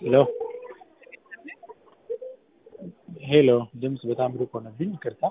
ሄሎ ሄሎ ድምፅ በጣም ሩቅ ሆነብኝ ይቅርታ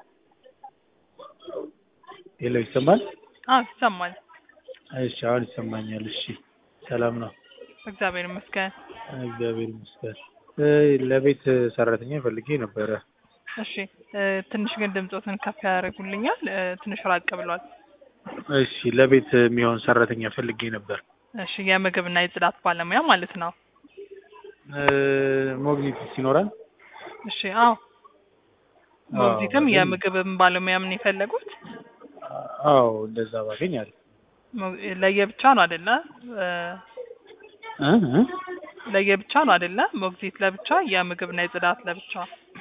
ሄሎ ይሰማል አዎ ይሰማል። እሺ አሁን ይሰማኛል እሺ ሰላም ነው እግዚአብሔር ይመስገን። እግዚአብሔር ይመስገን እ ለቤት ሰራተኛ ፈልጌ ነበረ እሺ እ ትንሽ ግን ድምፆትን ከፍ ያደርጉልኛል እ ትንሽ ራቅ ብሏል። እሺ ለቤት የሚሆን ሰራተኛ ፈልጌ ነበር እሺ የምግብና የጽዳት ባለሙያ ማለት ነው። እ ሞግዚት ሲኖረን እሺ አዎ አዎ፣ ሞግዚትም ግን- የምግብም ባለሙያ ምን የፈለጉት አዎ እንደዛ ባገኝ አሪፍ ሞ- ለየብቻ ነው አይደለ? እ እ እ ለየብቻ ነው አይደለ? ሞግዚት ለብቻ የምግብና የጽዳት ለብቻ።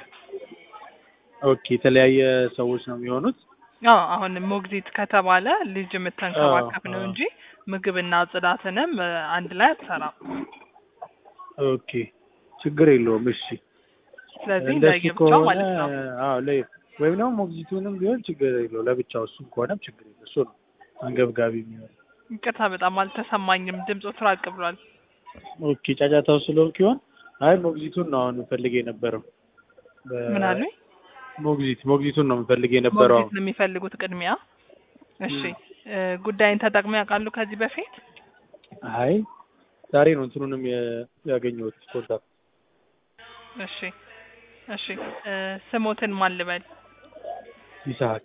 ኦኬ የተለያየ ሰዎች ነው የሚሆኑት አዎ አሁን ሞግዚት ከተባለ ልጅ የምትንከባከብ ነው አዎ። እንጂ ምግብና ጽዳትንም እ አንድ ላይ አትሰራም። ኦኬ ችግር የለውም እሺ ስለዚህ እንደሱ ለየብቻ ከሆነ ማለት ነው። አዎ ለየ ወይም ደግሞ ሞግዚቱንም ቢሆን ችግር የለው ለብቻው እሱም ከሆነም ችግር የለው እሱ ነው አንገብጋቢ የሚሆን ይቅርታ በጣም አልተሰማኝም። ድምፁ ትራቅ ብሏል። ኦኬ ጫጫታው ስለሆንክ ይሆን አይ ሞግዚቱን ነው አሁን የምፈልግ የነበረው በ- ምን አሉኝ? ሞግዚት ሞግዚቱን ነው የምፈልግ የነበረው ሞግዚት ነው የሚፈልጉት ቅድሚያ። እሺ እ ጉዳይን ተጠቅሞ ያውቃሉ ከዚህ በፊት? አይ ዛሬ ነው እንትኑንም የ- ያገኘሁት ኮንታክት እሺ እሺ እ ስሞትን ማን ልበል? ይስሐቅ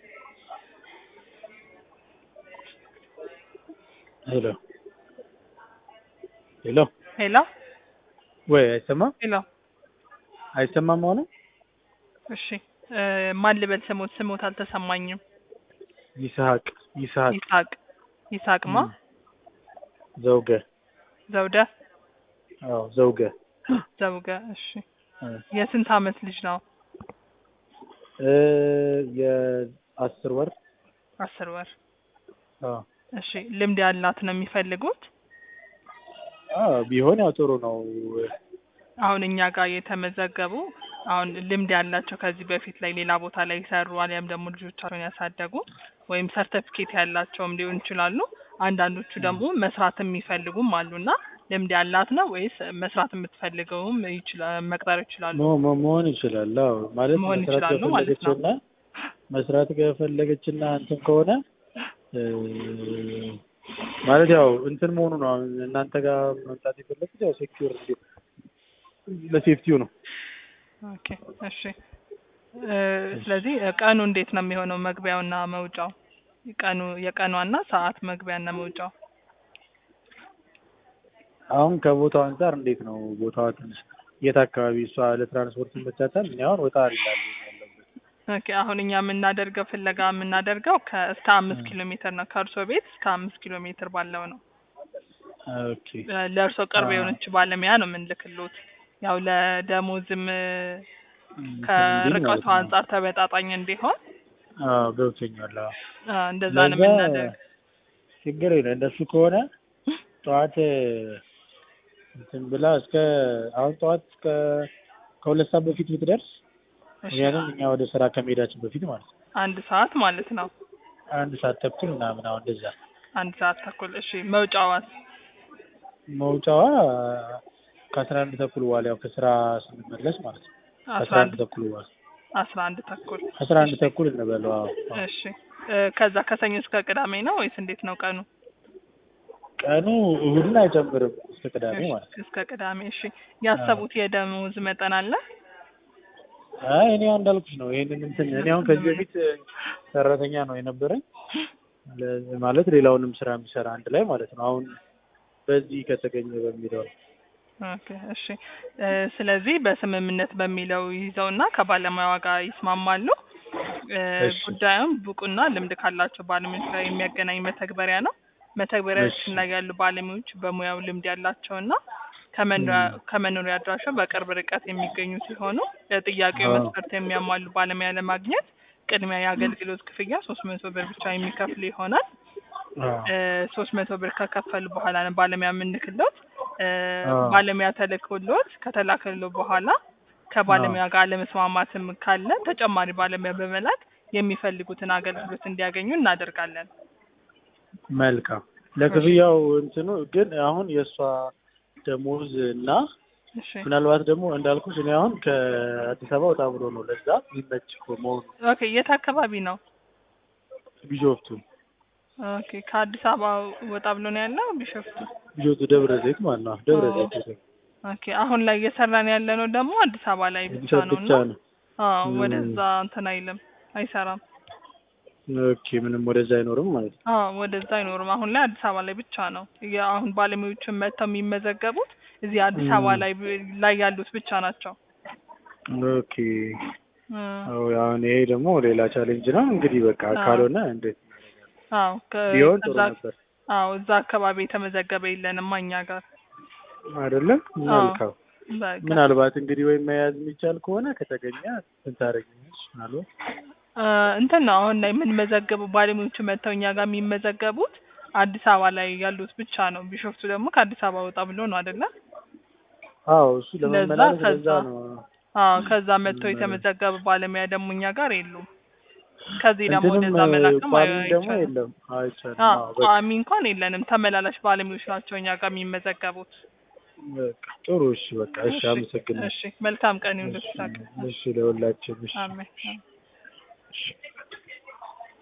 ሄሎ ሄሎ ሄሎ ወይ አይሰማም ሄሎ። አይሰማም አሁን እሺ እ ማን ልበል ስሞት? ስሞት አልተሰማኝም። ይስሐቅ ይስሐቅ ይስሐቅ ይስሐቅማ ም። ዘውገ ዘውደ አዎ ዘውገ ዘውገ። እሺ እ የስንት አመት ልጅ ነው? እ የአስር ወር አስር ወር። አዎ እሺ ልምድ ያላት ነው የሚፈልጉት? አዎ ቢሆን ያው ጥሩ ነው አሁን እኛ ጋር የተመዘገቡ አሁን ልምድ ያላቸው ከዚህ በፊት ላይ ሌላ ቦታ ላይ የሰሩ አሊያም ደግሞ ልጆቻቸውን ያሳደጉ ወይም ሰርተፊኬት ያላቸውም ሊሆን ይችላሉ። አንዳንዶቹ ደግሞ መስራት የሚፈልጉም አሉና ልምድ ያላት ነው ወይስ መስራት የምትፈልገውም ይችላል መቅጠር ይችላሉ? ሞ- ሞ- መሆን ይችላል አዎ ማለት መሆን መስራት ይችላሉ ማለት ነው። ከፈለገችና መስራት ከፈለገችና እንትን ከሆነ እ ማለት ያው እንትን መሆኑ ነው አሁን እናንተ ጋር መምጣት የፈለጉት ያው ሴኪዩር ለሴፍቲው ነው ኦኬ እሺ እ ስለዚህ እ ቀኑ እንዴት ነው የሚሆነው? መግቢያውና መውጫው ቀኑ የቀኗና ሰዓት መግቢያና መውጫው አሁን ከቦታው አንጻር እንዴት ነው ቦታዋ ትንሽ የት አካባቢ እሷ ለትራንስፖርት ይመቻታል እኔ አሁን ወጣ ይላሉ ያለሁበት ኦኬ አሁን እኛ የምናደርገው ፍለጋ የምናደርገው ከእስከ አምስት ኪሎ ሜትር ነው። ከእርሶ ቤት እስከ አምስት ኪሎ ሜትር ባለው ነው። ኦኬ እ ለእርሶ ቅርብ አ- የሆነች ባለሙያ ነው የምንልክሎት። ያው ለደሞዝም እ እንትን እንዲል ከርቀቱ ማለት ነው። አንጻር ተመጣጣኝ እንዲሆን አዎ ገብቶኛል አዎ አ፣ እንደዛ ነው ለዛ የምናደርግ። ችግር የለም እንደሱ ከሆነ ጠዋት እንትን ብላ እስከ አሁን ጠዋት እስከ ከሁለት ሰዓት በፊት ብትደርስ እሺ ምክንያቱም እኛ ወደ ስራ ከመሄዳችን በፊት ማለት ነው አንድ ሰዓት ማለት ነው። አንድ ሰዓት ተኩል ምናምን አሁን እንደዛ አንድ ሰዓት ተኩል። እሺ መውጫዋስ? መውጫዋ ከአስራ አንድ ተኩል በኋላ ያው ከስራ ስንመለስ ማለት ነው አስራ ከአስራ አንድ አንድ ተኩል በኋላ አስራ አንድ ተኩል። አስራ አንድ ተኩል እንበለው አዎ አዎ። እሺ እ ከዛ ከሰኞ እስከ ቅዳሜ ነው ወይስ እንዴት ነው ቀኑ? ቀኑ እሁድን አይጨምርም እስከ ቅዳሜ እሺ፣ ማለት ነው እስከ ቅዳሜ። እሺ ያሰቡት የደሞዝ መጠን አለ? አይ እኔ አሁን እንዳልኩሽ ነው ይሄንን እንትን እኔ አሁን ከዚህ በፊት ሰራተኛ ነው የነበረኝ ለ- ማለት ሌላውንም ስራ የሚሰራ አንድ ላይ ማለት ነው አሁን በዚህ ከተገኘ በሚለው ነው ኦኬ እሺ እ ስለዚህ በስምምነት በሚለው ይዘውና ከባለሙያዋ ጋር ይስማማሉ። እ እሺ። ጉዳዩም ብቁና ልምድ ካላቸው ባለሙያዎች ጋር የሚያገናኝ መተግበሪያ ነው። መተግበሪያችን እሺ። ላይ ያሉ ባለሙያዎች በሙያው ልምድ ያላቸውና ከመኖሪያ ም። ከመኖሪያ አድራሻው በቅርብ ርቀት የሚገኙ ሲሆኑ ለጥያቄው አዎ። መስፈርት የሚያሟሉ ባለሙያ ለማግኘት ቅድሚያ የአገልግሎት ክፍያ ሶስት መቶ ብር ብቻ የሚከፍሉ ይሆናል። ሶስት መቶ ብር ከከፈሉ በኋላ ነው ባለሙያ የምንልክሎት። እ አዎ። ባለሙያ ተልኮሎት ከተላከሎ በኋላ ከባለሙያ ጋር አለመስማማትም ካለ ተጨማሪ ባለሙያ በመላክ የሚፈልጉትን አገልግሎት እንዲያገኙ እናደርጋለን። መልካም ለክፍያው እንትኑ ግን አሁን የእሷ ደሞዝ እና እሺ ምናልባት ደግሞ እንዳልኩሽ እኔ አሁን ከአዲስ አበባ ወጣ ብሎ ነው ለዛ የሚመች እኮ መሆኑ ኦኬ የት አካባቢ ነው? ቢሾፍቱ ኦኬ ከአዲስ አበባ ወጣ ብሎ ነው ያለው ቢሾፍቱ። ቢሾፍቱ ደብረ ዘይት ማለት ነው ደብረ ኦ። ዘይት ኦኬ አሁን ላይ እየሰራን ያለ ነው ደግሞ አዲስ አበባ ላይ ብቻ አዲስ ነው ብቻ እና ነው አዎ ም። ወደዛ እንትን አይልም አይሰራም። ኦኬ ምንም ወደዛ አይኖርም ማለት ነው አዎ ወደዛ አይኖርም። አሁን ላይ አዲስ አበባ ላይ ብቻ ነው የ- አሁን ባለሙያዎችን መጥተው የሚመዘገቡት እዚህ አዲስ ም። አበባ ላይ ብ- ላይ ያሉት ብቻ ናቸው። ኦኬ እ አዎ አሁን ይሄ ደግሞ ሌላ ቻሌንጅ ነው እንግዲህ በቃ አዎ። ካልሆነ እንዴት አዎ ከ- ቢሆን ጥሩ ከዛ ነበር አዎ እዛ አካባቢ የተመዘገበ የለንም እኛ ጋር። አይደለም አዎ መልካም በቃ ምናልባት እንግዲህ ወይም መያዝ የሚቻል ከሆነ ከተገኘ ስንታረግኛች ምናልባት እ እንትን ነው አሁን ላይ የምንመዘገቡ ባለሙያዎቹ መጥተው እኛ ጋር የሚመዘገቡት አዲስ አበባ ላይ ያሉት ብቻ ነው። ቢሾፍቱ ደግሞ ከአዲስ አበባ ወጣ ብሎ ነው አይደለ? አዎ እሱ ለዛ ለመመላለስ ከዛ ለዛ ነው አዎ ከዛ መጥተው የተመዘገበ ባለሙያ ደግሞ እኛ ጋር የሉም። ከዚህ ደግሞ እንትንም ወደዛ መላክም አይ- ቋሚም ደግሞ አይቻልም። የለም አይቻልም አዎ አዎ በቃ ቋሚ እንኳን የለንም። ተመላላሽ ባለሙያዎች ናቸው እኛ ጋር የሚመዘገቡት። በቃ ጥሩ እሺ በቃ እሺ እሺ አመሰግናለሁ እሺ መልካም ቀን ይሁንልሽ። እሺ እሺ ለሁላችን እሺ አሜን። እሺ